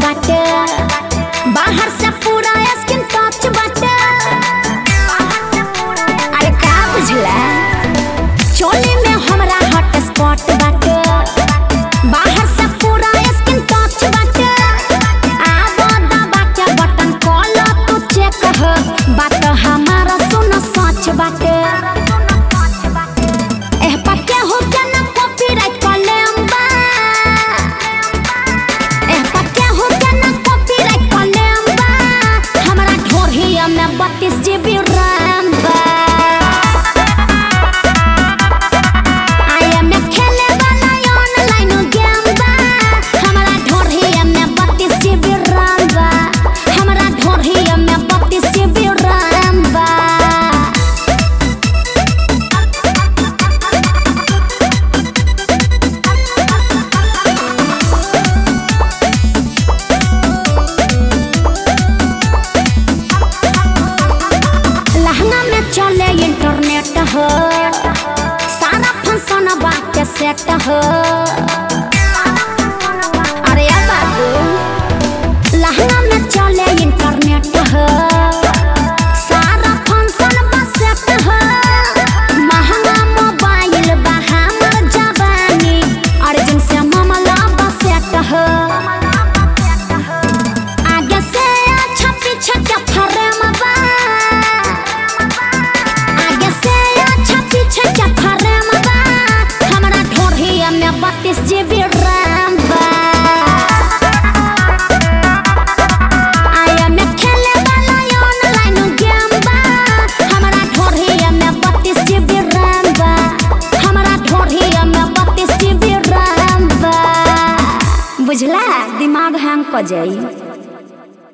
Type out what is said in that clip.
बाटे बाहर से पूरा स्किन टच बाटे अरे का बुझला चोली में हमरा हॉट स्पॉट बाटे बाहर से पूरा स्किन टच बाटे आबो दबा के बटन कॉल तू चेक हो बात हमारा सुन सच बाटे एह पक्के हो के ना कॉपीराइट कॉलम बा एह पक्के हो के ना कॉपीराइट कॉलम बा हमरा ढोरहिया में 32 जीबी रैम बा आया में खेले वाला ऑनलाइन गेम बा हमरा ढोरहिया में 32 जीबी रैम बा हमरा ढोरहिया में 32 जीबी रैम बा लहंगा में चले इंटरनेट हो सारा फंक्शन बात सेट हो अरे अब बाबू लहंगा में चले इंटरनेट हो सारा फंक्शन बा सेट हो महंगा मोबाइल बा हमर जवानी अर्जुन से मामला बा सेट हो आगे से अच्छा पीछे के फ्रेम बा आगे से अच्छा पीछे के फ्रेम बा हमरा ढोरहिया में 32 जीबी रैम बा आया में खेले वाला ऑनलाइन गेम बा हमरा ढोरहिया में 32 जीबी रैम बा हमरा ढोरहिया में 32 जीबी रैम बा बुझला दिमाग हैंग क जाई